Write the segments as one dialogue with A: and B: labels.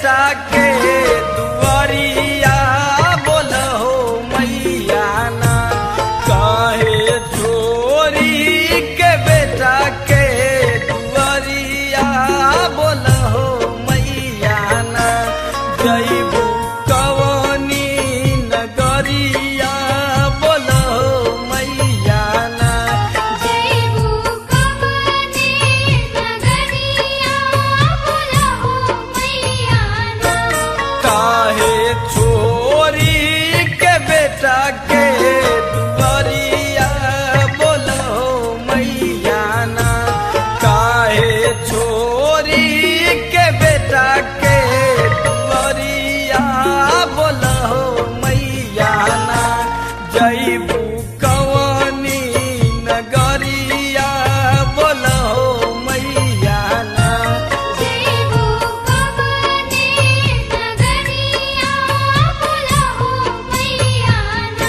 A: बेटा के दुआरिया बोलहो मैया ना काहे छोरी के बेटा के दुआरिया बोलहो मैया ना जैबू कवनी नगरिया बोलहो मैया ना
B: जैबू कवने नगरिया बोलहो मैया ना
A: काहे छोरी के बेटा के दुआरिया बोलो मैया ना काहे छोरी के बेटा के दुआरिया बोलो मैया ना जैबू कवनी नगरिया बोलो मैया ना
B: जैबू कवने नगरिया बोलहो मैया ना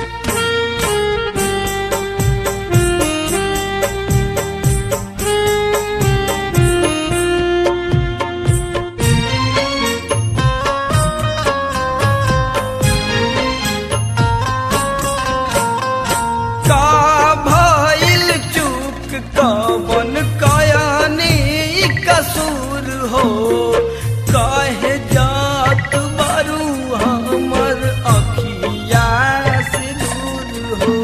A: का भइल चूक कवन कयानी कसूर हो कहे जात बारू हमर अखिया से दूर हो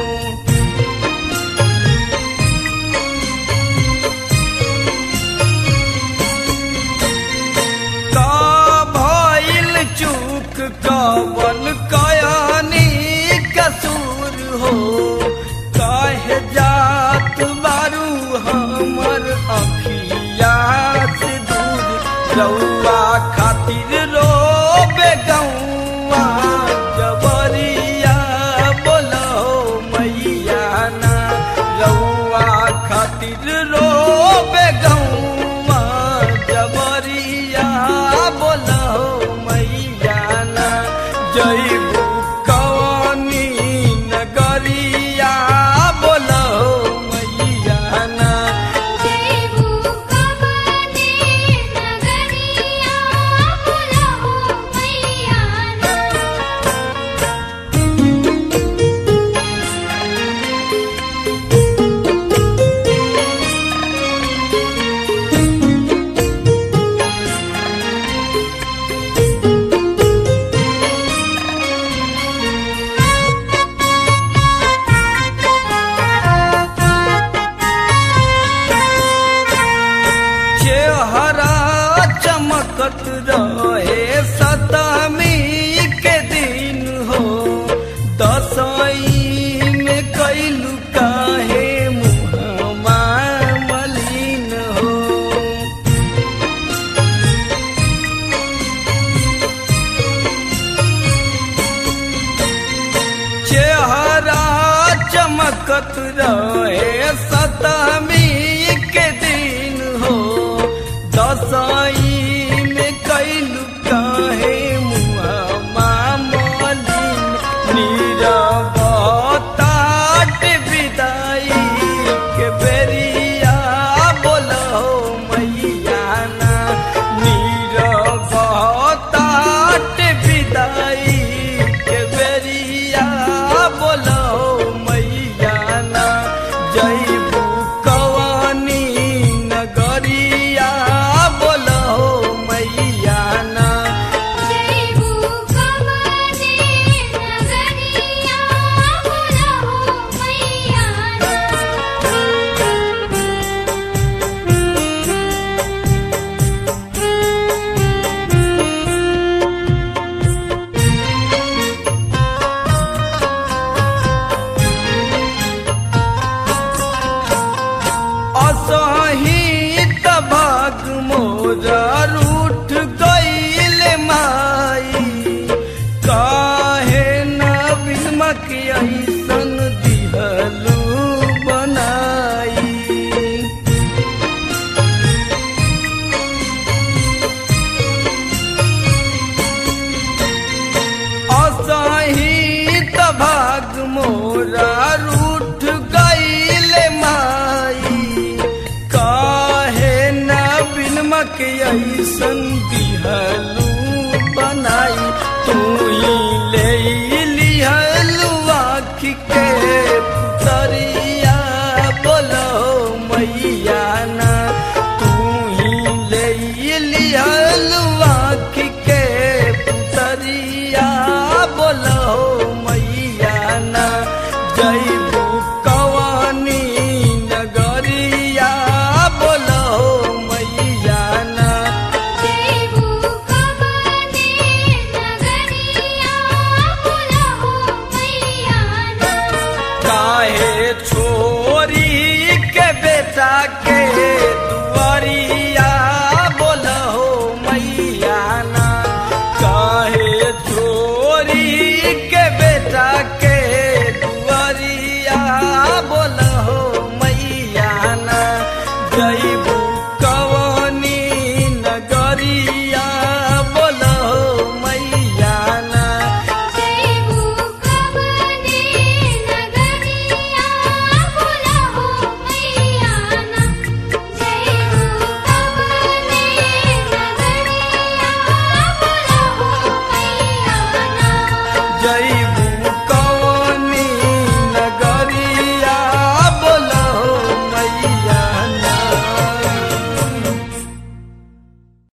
A: का भइल चूक कवन कयानी कसूर हो काहे जात बारू हमर अखिया से दूर रउआ खातिर रोबे गौआ जबरिया बोलो मैया ना रउआ खातिर रोबे गौआ जबरिया बोलो मैया ना जैबू कवनी नगरिया बोलो मैया ना
B: जैबू कवने नगरिया बोलहो मैया ना
A: चेहरा चमकत रहे सतमी के दिन हो दसई में कैलू काहे मुहमा मलिन हो चेहरा चमकत रहे सतमी के दिन हो दसई में कैलू काहे मुहमा मलिन नीरवताट विदाई के बेरिया बोलो मैया ना नीरवताट विदाई के बेरिया बोलो मैया ना जैबू कवनी नगरिया बोलो मैया ना
B: जैबू कवने नगरिया बोलहो मैया ना
A: असही तबाग मोरा रूठ गईल माई काहे न बिमक ऐसन दिहलू बनाई